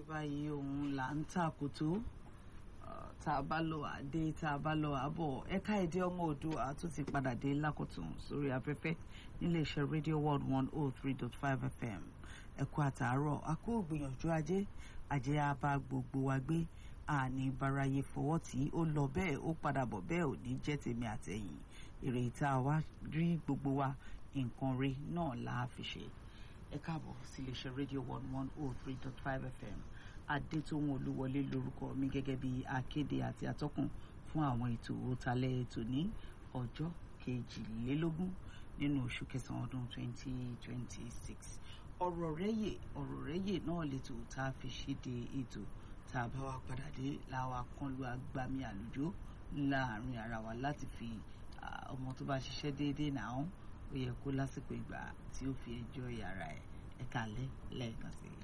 báyìí òun là ń tàkótó tá a bá lọ àdé tá a bá lọ àbọ̀ ẹ̀ka èdè ọmọ Oòduà tó ti padà dé lákòtún sórí afẹ́fẹ́ níléeṣẹ́ rédíò world one oh three dot five fm ẹ̀kú àtàárọ̀ àkó ògbìyànjú ajé ajé á bá gbogbo wa gbé àní báráyé fọwọ́ tí ó lọ bẹ́ẹ̀ ó padà bọ̀ bẹ́ẹ̀ ò ní jẹ́ tèmi àtẹ̀yìn èrè ìta wa rí gbogbo wa nǹkan rí náà là á fi ṣe ẹ káàbọ̀ sí iléeṣẹ́ rédíò one one oh three dot five fm adétòun olúwọlé lórúkọ mi gẹ́gẹ́ bí akéde àti atọ́kùn fún àwọn ètò òtalẹ̀ ètò ní ọjọ́ kejìlélógún nínú oṣù kẹsàn-án ọdún twenty twenty six ọ̀rọ̀ rẹ́yè ọ̀rọ̀ rẹ́yè náà lètò tá a fi ṣíde ètò tá a bá wa padà dé làwa kan lu agbami àlùjọ láàrin ara wa láti fi ọmọ tó bá ṣiṣẹ́ déédéé náà ó yẹ kó lásìkò ìgbà tí ó fi ẹjọ́ yàrá ẹ̀ ẹ̀ka lẹ́ lẹ́ẹ̀kan sí i.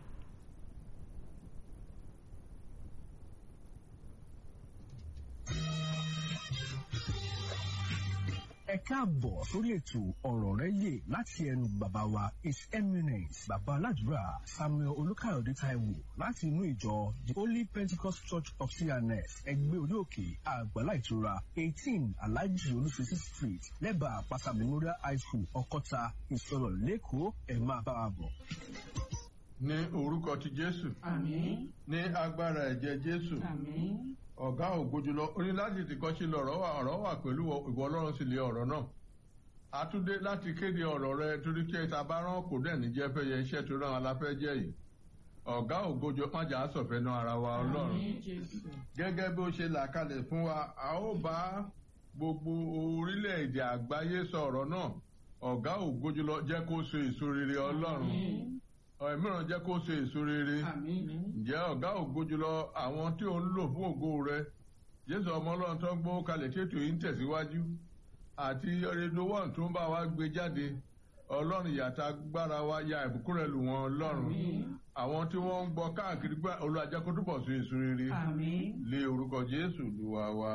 ẹ káàbọ̀ sórí ètò ọ̀rọ̀ rẹ yè láti ẹnu bàbá wa his eminence bàbá aládùúrà samuel olùkàyọ̀dé taiwo láti inú ìjọ the holy pentecost church of cns ẹgbẹ́ orí òkè àgbàlá ìtura eighteen alhaji olùsèsì street lẹ́bàá àpáta memorial high school ọkọ́ta ìsọ̀rọ̀ lẹ́kọ̀ọ́ ẹ̀ máa bá wa bọ̀. ní orúkọ ti jésù àmín ní agbára ẹ̀jẹ̀ jésù àmín ọ̀gá ògbójúlọ orí láti tìkọ́ sí lọ̀rọ̀ wà ọ̀rọ̀ wà pẹ̀lú ìwọ ọlọ́run sì lé ọ̀rọ̀ náà àtúndé láti kéde ọ̀rọ̀ rẹ torí kí ẹta bá rán kò dẹ̀ ní jẹ́ fẹ́ yẹ iṣẹ́ tó rán aláfẹ́ jẹ́ yìí ọ̀gá ògbójọ májà sọ̀fẹ́ náà ara wa ọlọ́run gẹ́gẹ́ bí ó ṣe là kalẹ̀ fún wa a ó bá gbogbo orílẹ̀-èdè àgbáyé sọ̀rọ̀ náà ọ̀gá ògbójúlọ jẹ́ kó so èso rere ọlọ́run mìíràn jẹ́ kó ṣe èso rere ǹjẹ́ ọ̀gá ògo jùlọ àwọn tí ò ń lò fún ògo rẹ jésù ọmọ ọlọ́run tó ń gbó kalẹ̀ tí ètò yìí ń tẹ̀síwájú àti rédíò wọ́n tó ń bá wa gbé jáde ọlọ́run ìyàtà gbára wa ya ìbùkún rẹ lù wọ́n ọlọ́run àwọn tí wọ́n ń gbọ́ káàkiri gbá olùwàjẹ́ kó túbọ̀ sí èso rere lé orúkọ jésù lùwà wa.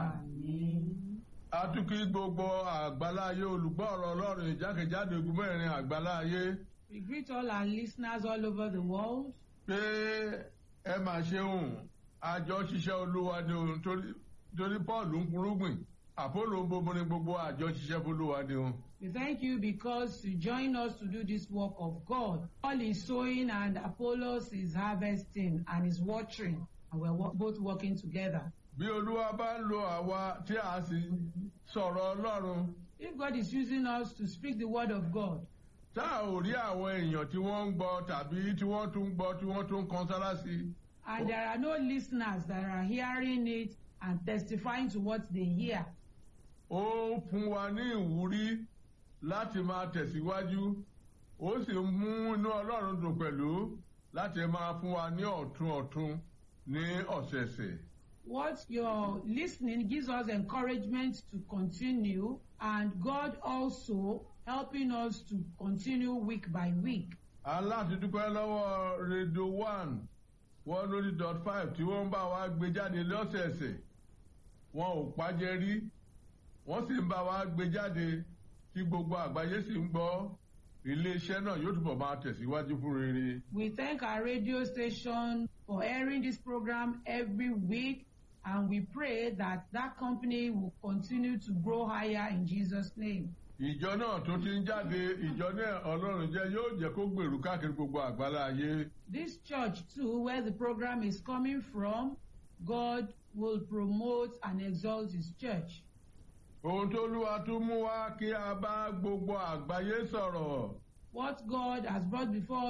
atukí gbogbo àgbáláyé olùgbọ́ ọ̀rọ̀ ọlọ́run ìjákèjádò ogun mẹ́rin àgbáláyé. We greet all our listeners all over the world. pé ẹ máa ṣeun àjọ ṣiṣẹ́ olúwa ni òun torí paul ń kurúgbìn àpòlò ń bobo ní gbogbo àjọ ṣiṣẹ́ olúwa ni òun. We thank you because you join us to do this work of God. Paul is sowing and Apollos is harvesting and is watering and we're wo- both working together. bí olúwa bá ń lo àwa tí a sì sọ̀rọ̀ ọlọ́run If God is using us to speak the word of God, tá a ò rí àwọn èèyàn tí wọ́n ń gbọ́ tàbí tí wọ́n tún ń gbọ́ tí wọ́n tún ń kan sára sí i. and there are no listeners that are hearing it and testifying to what they hear, ó fún wa ní ìwúrí láti máa tẹ̀síwájú ó sì mú inú ọlọ́run dùn pẹ̀lú láti máa fún wa ní ọ̀tun ọ̀tun ní ọ̀sẹ̀ẹ̀sẹ̀. what you're listening gives us encouragement to continue and God also helping us to continue week by week. aláti dúpẹ́ lọ́wọ́ rédíò one one lórí dot five tí wọ́n ń bá wa gbé jáde lọ́sẹ̀ẹ̀sẹ̀ wọn ò pàjẹ́ rí wọ́n sì ń bá wa gbé jáde tí gbogbo àgbáyé sì ń gbọ́ iléeṣẹ́ náà yóò túbọ̀ máa tẹ̀síwájú fún rere. We thank our radio station for airing this program every week and we pray that that company will continue to grow higher in Jesus' name. ìjọ náà tó ti ń jáde ìjọ náà ọlọ́run jẹ́ yóò jẹ́ kó gbèrú káàkiri gbogbo àgbálá ayé. This church too, where the program is coming from, God will promote and exalt his church. ohun tó lúwa tún mú wá kí a bá gbogbo àgbáyé sọ̀rọ̀ What God has brought before